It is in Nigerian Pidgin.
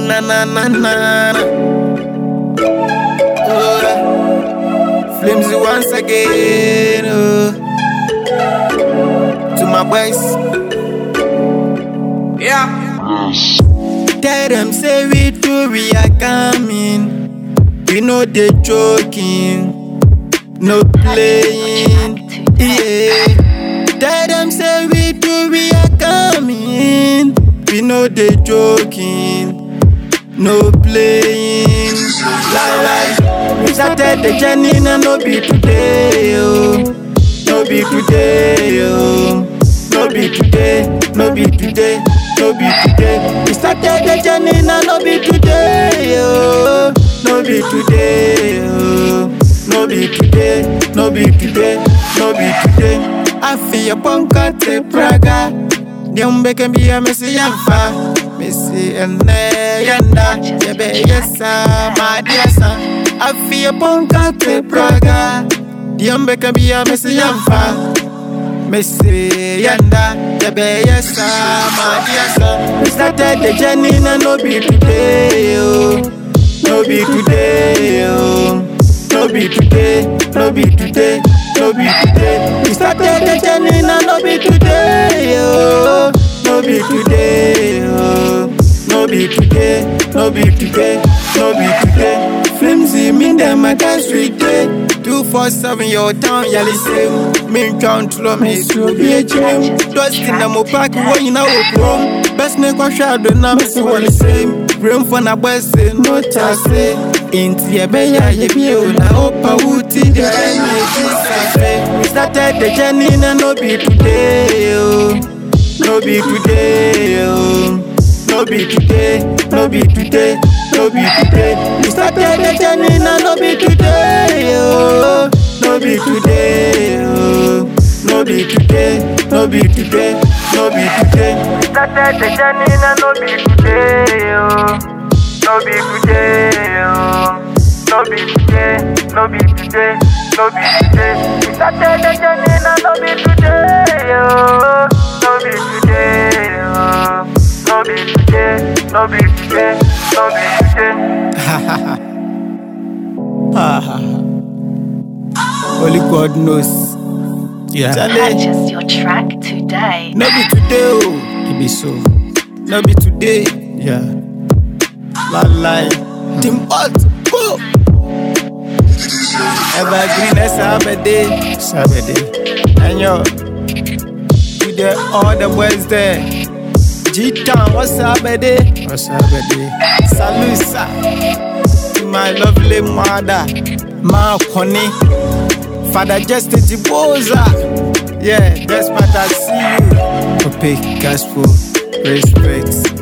na na na na. na. Oh, Flimsy once again. Oh. To my boys. Yeah. Tell them say we do we are coming. We know they joking, no playing. Yeah. Tell them say we do we are coming. We know they joking, no playing. Lie lie. We started the journey and no be today, oh. No be today, oh. No be today, no be today, no be today. We started the journey and no be today, oh. No be today, oh. No be today, no be today, no be today. I feel your bunker to Praga. Diombe can be a messy yamfa. Missy and yanda. Yebe yesa, my dear son. I feel your bunker to Praga. Diombe can be a messy yamfa. Missy yanda. Yebe yesa, my dear son. We started the journey and no be today, oh. No be today, oh. No be today, no be today, no be today. We started the journey and no be today, oh. No be today, oh. No be today, no be today, no be today. Flimsy, me them my guys we day. Two four seven your town, yali same. Me count to me so be a gym. Dust in the mo park, when you know home. Best name kwa shadow na me see what the same. Room for na boys say no chance. Inti ye be ya ye be o na opa wuti the energy We started the journey and no be today, oh. No be today, oh. No be today, no be today, no be today. We started the journey and no be today, oh. No be today, oh. No be today, no be today, no be today. We started the journey and no be today, oh. No be today, oh. No be today, no be today, no be today. We started the journey and no be today, oh. No be today, oh. No be today, no be today, no be today. Only God knows. Yeah, Charlie, Purchase your track today. no be today, oh. it be so. No be today. Yeah. La lie. Tim hot. Go. Evergreen Sabbath Saturday. And yo, to the all the boys there. G-Town, what's up, baby? What's Saturday? Salusa. To my lovely mother, Ma Connie. Father Justin Tiboza. Yeah, that's what I see you. Opaque gospel. Respect.